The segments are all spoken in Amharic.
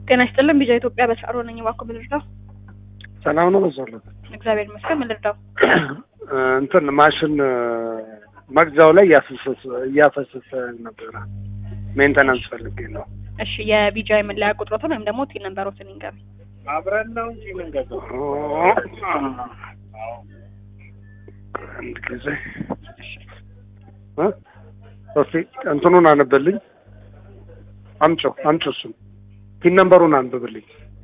ጤና ይስጥልን ቢጃ ኢትዮጵያ በሳሮ ነኝ። እባክዎ ምን ልርዳው? ሰላም ነው በዛለት እግዚአብሔር ይመስገን። ምን ልርዳው? እንትን ማሽን መግዛው ላይ እያፈሰሰ እያፈሰሰ ነበረ። ሜንተናንስ ፈልጌ ነው። እሺ የቢጃ የመለያ ቁጥሮትን ወይም ደግሞ ቲን ነምበሮትን ይንገር። አብረን ነው እንጂ የምንገዛው። አንድ ጊዜ እ እስኪ እንትኑን አነበልኝ። አምጪው አምጪው እሱን ፒን ነምበሩን አንብብልኝ።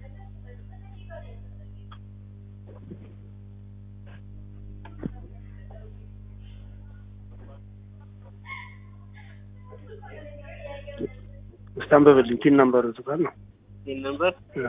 እስኪ አንብብልኝ። ፒን ነምበሩ የቱ ጋር ነው? ይህን ነበር እ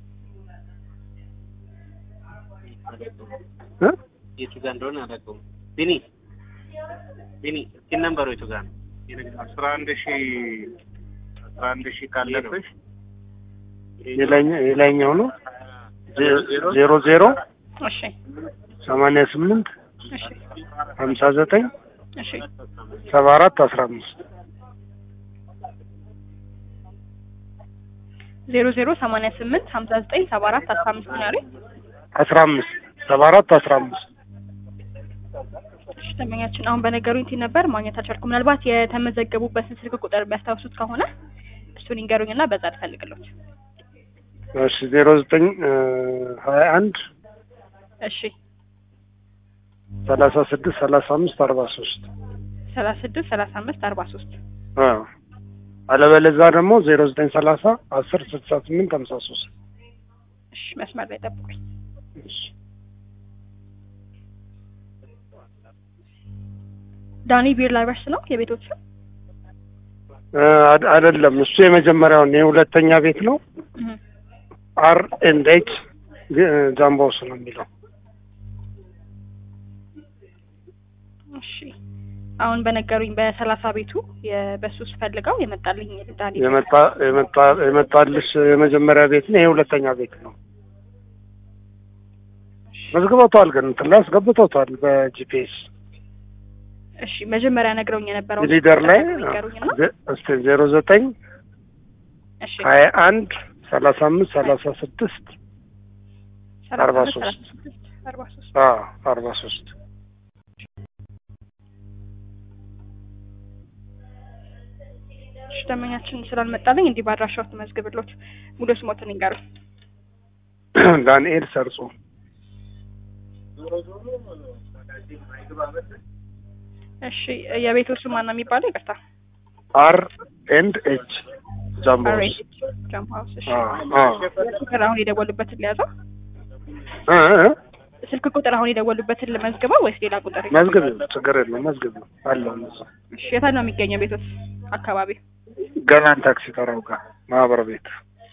እ የቱ ጋር እንደሆነ አላውቀውም። ቢኒ ቢኒ ይህን ነምበሩ የቱ ጋር ነው? አስራ አንድ ሺ አስራ አንድ ሺ ካለብሽ የላይኛ- የላይኛው ነው ዜሮ ዜሮ እሺ ሰማንያ ስምንት እሺ ሀምሳ ዘጠኝ እሺ ሰባ አራት አስራ አምስት ዜሮ ዜሮ ሰማንያ ስምንት ሀምሳ ዘጠኝ ሰባ አራት አስራ አምስት ነው ያሉኝ። አስራ አምስት ሰባ አራት አስራ አምስት እሺ ደንበኛችን አሁን በነገሩኝ ቲን ነበር ማግኘት አልቻልኩም። ምናልባት የተመዘገቡበትን ስልክ ቁጥር ቢያስታውሱት ከሆነ እሱን ይንገሩኝና በዛ ልፈልግሎት። እሺ ዜሮ ዘጠኝ ሀያ አንድ እሺ ሰላሳ ስድስት ሰላሳ አምስት አርባ ሶስት ሰላሳ ስድስት ሰላሳ አምስት አርባ ሶስት አለበለዛ ደግሞ ዜሮ ዘጠኝ ሰላሳ አስር ስልሳ ስምንት ሀምሳ ሶስት እሺ መስመር ላይ ጠብቁኝ። ዳኒ ቢር ላይቨርስ ነው የቤቶች ስም? አይደለም እሱ የመጀመሪያውን የሁለተኛ ቤት ነው እህ አር ኤንድ ኤች ጃምቦስ ነው የሚለው እሺ አሁን በነገሩኝ በሰላሳ ቤቱ የ- በሱ ስፈልገው የመጣልኝ ዳኒ የመጣ የመጣ የመጣልሽ የመጀመሪያ ቤት ነው የሁለተኛ ቤት ነው መዝግበውታል ግን እንትን ላይ አስገብተውታል በጂፒኤስ እሺ መጀመሪያ ነግረውኝ የነበረው ሊደር ላይ ነገሩኝና እስቲ ዜሮ ዘጠኝ እሺ ሀያ አንድ ሰላሳ አምስት ሰላሳ ስድስት ሰላሳ አርባ አምስት ሶስት ሰላሳ ስድስት አርባ ሶስት አርባ ሶስት እሺ ደንበኛችን ስላልመጣልኝ እንዲህ በአድራሻው ትመዝግብሎት ሙሉ ስሞትን ይንገሩኝ። ዳንኤል ሰርጾ እሺ የቤቶቹ ማን ነው የሚባለው? ይቅርታ አር ኤንድ ኤች ጃምቦስ አሬት ጃምፕ ሀውስ። እሺ አ አ ቁጥር አሁን የደወሉበትን ሊያዘው እ እ ስልክ ቁጥር አሁን የደወሉበትን ልመዝግበው ወይስ ሌላ ቁጥር? መዝግብ ችግር የለውም መዝግብ አለው እነሱ እሺ የት ነው የሚገኘው ቤቶች አካባቢ? ገናን ታክሲ ተራው ጋር ማህበር ቤት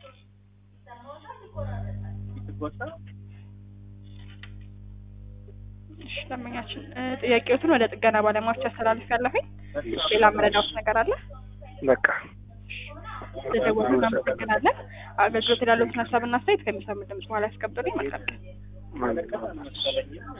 እሺ ደንበኛችን እ ጥያቄዎትን ወደ ጥገና ባለሙያዎች አስተላልፍ ያለሁኝ ሌላ መረዳት ነገር አለ? በቃ ስለደወሉ እናመሰግናለን። አገልግሎት ላሉትን ሀሳብና አስተያየት ከሚሰሙ ድምጽ በኋላ ያስቀምጡልኝ። መልካም ቀን። ማለት ነው